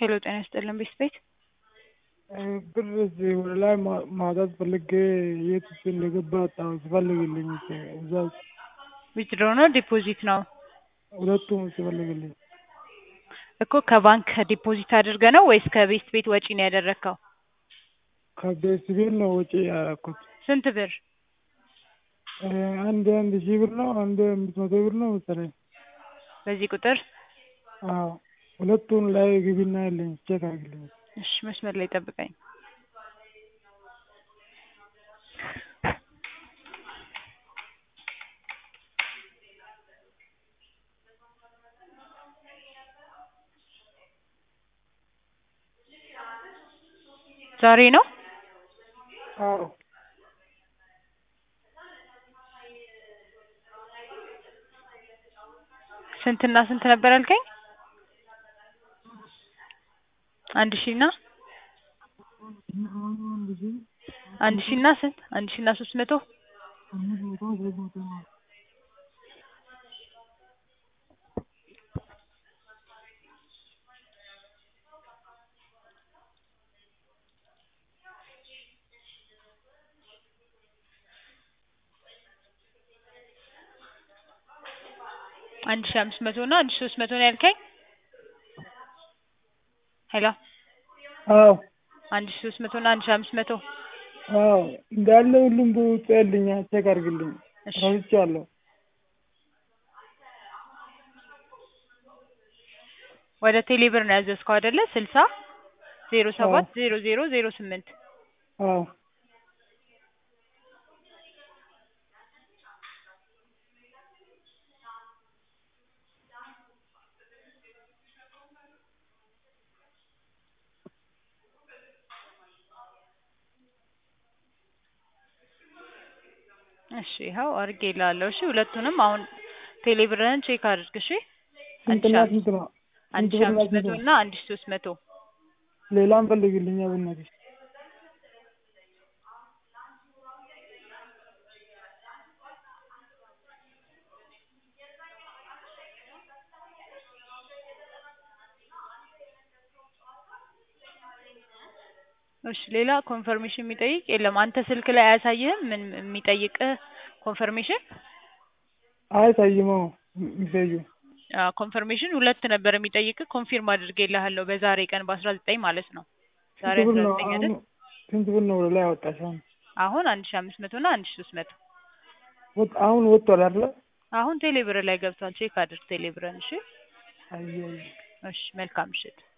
ሄሎ ጤና ይስጥልን ቤት ቤት ብር እዚህ ወደ ላይ ማ- ማውጣት ፈልጌ የት ውስጥ እንደገባ አጣሁ። ሲፈልግልኝ እዛ ዊዝድሮ ነው ዲፖዚት ነው ሁለቱም ሲፈልግልኝ እኮ ከባንክ ዲፖዚት አድርገ ነው ወይስ ከቤት ቤት ወጪ ነው ያደረግከው? ከቤት ቤት ነው ወጪ ያደረኩት። ስንት ብር? እ አንድ አንድ ሺህ ብር ነው አንድ አምስት መቶ ብር ነው መሰለኝ። በዚህ ቁጥር አዎ ሁለቱን ላይ ግቢና ያለኝ ቼክ አድርግልኝ። እሺ መስመር ላይ ጠብቀኝ። ዛሬ ነው አዎ ስንትና ስንት ነበር ያልከኝ? አንድ ሺህ እና አንድ ሺህ አንድ ሺህ እና ስንት? አንድ ሺህ እና ሶስት መቶ አምስት መቶ ሶስት መቶ ነው። አንድ ሺህ አምስት መቶ እና አንድ ሺህ ሶስት መቶ ነው ያልከኝ? ሄሎ አዎ አንድ ሺህ ሶስት መቶ እና አንድ ሺህ አምስት መቶ አዎ እንዳለ ሁሉም በውጭ ያለኝ ቼክ አድርግልኝ። እሺ ረስቻለሁ። ወደ ቴሌ ብር ነው ያዘዝከው አይደለ? ስልሳ ዜሮ ሰባት ዜሮ ዜሮ ዜሮ ስምንት አዎ እሺ ይኸው አድርጌልሃለሁ። እሺ ሁለቱንም አሁን ቴሌ ብርህን ቼክ አድርግ። እሺ አንድ ስንትና ሺህ ስንት ነው? አንድ ስንት ሺህ ብርና አምስት መቶ ስንት ነው? እና አንድ ሺህ ሶስት መቶ ሌላም ፈልግልኛ በእናትሽ። እሺ ሌላ ኮንፈርሜሽን የሚጠይቅ የለም። አንተ ስልክ ላይ አያሳይህም ምን የሚጠይቅህ ኮንፈርሜሽን? አያሳይመው ሚሴጁ አዎ ኮንፈርሜሽን ሁለት ነበር የሚጠይቅህ። ኮንፊርም አድርጌልሃለሁ በዛሬ ቀን በአስራ ዘጠኝ ማለት ነው። ዛሬ ስንት ብር አስራ ነው ዘጠኝ አሁን? አይደል? ስንት ብር ነው ወደ ላይ አወጣሽ አሁን? አሁን አንድ ሺህ አምስት መቶ እና አንድ ሺህ ሶስት መቶ ወጥ አሁን ወጥቷል አይደለ? አሁን ቴሌ ብር ላይ ገብቷል። ቼክ አድርግ ቴሌ ብርን። እሺ አየህ እሺ መልካም ምሽት።